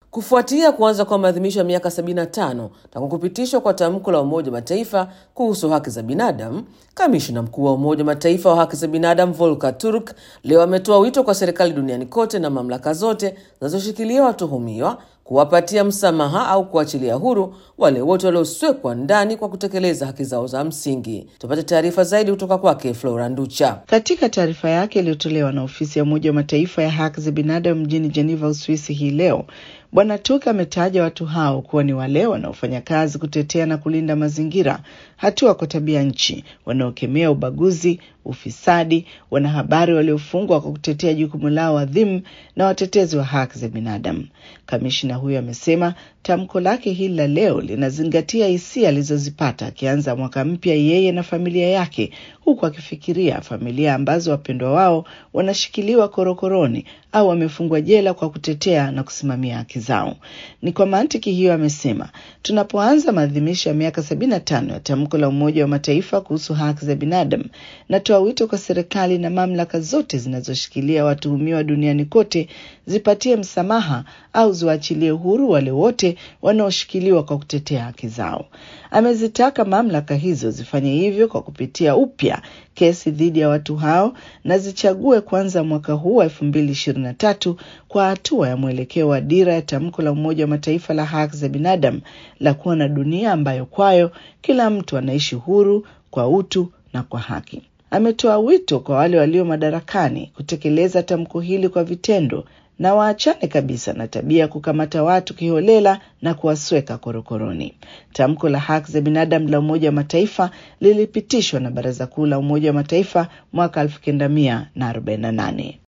Kufuatia kuanza kwa maadhimisho ya miaka 75 tangu kupitishwa kwa tamko la Umoja wa Mataifa kuhusu haki za binadamu, kamishna mkuu wa Umoja wa Mataifa wa haki za binadamu Volker Turk leo ametoa wito kwa serikali duniani kote na mamlaka zote zinazoshikilia watuhumiwa kuwapatia msamaha au kuachilia huru wale wote walioswekwa ndani kwa kutekeleza haki zao za msingi. Tupate taarifa zaidi kutoka kwake Flora Nducha. Katika taarifa yake iliyotolewa na ofisi ya Umoja wa Mataifa ya haki za binadamu mjini Geneva, Uswisi hii leo, Bwana Turk ametaja watu hao kuwa ni wale wanaofanya kazi kutetea na kulinda mazingira, hatua kwa tabia nchi, wanaokemea ubaguzi, ufisadi, wanahabari waliofungwa kwa kutetea jukumu lao adhimu na watetezi wa haki za binadamu. Kamishina huyo amesema tamko lake hili la leo linazingatia hisia alizozipata akianza mwaka mpya yeye na familia yake, huku akifikiria familia ambazo wapendwa wao wanashikiliwa korokoroni au wamefungwa jela kwa kutetea na kusimamia haki zao. Ni kwa mantiki hiyo, amesema tunapoanza maadhimisho ya miaka sabini na tano ya tamko la Umoja wa Mataifa kuhusu haki za binadamu, natoa wito kwa serikali na mamlaka zote zinazoshikilia watuhumiwa duniani kote zipatie msamaha au ziwaachilie uhuru wale wote wanaoshikiliwa kwa kutetea haki zao. Amezitaka mamlaka hizo zifanye hivyo kwa kupitia upya kesi dhidi ya watu hao na zichague kuanza mwaka huu wa elfu mbili ishirini na tatu kwa hatua ya mwelekeo wa dira ya tamko la Umoja wa Mataifa la haki za binadamu la kuwa na dunia ambayo kwayo kila mtu anaishi huru kwa utu na kwa haki. Ametoa wito kwa wale walio madarakani kutekeleza tamko hili kwa vitendo na waachane kabisa na tabia ya kukamata watu kiholela na kuwasweka korokoroni. Tamko la haki za binadamu la Umoja wa Mataifa lilipitishwa na Baraza Kuu la Umoja wa Mataifa mwaka elfu kenda mia na arobaini na nane.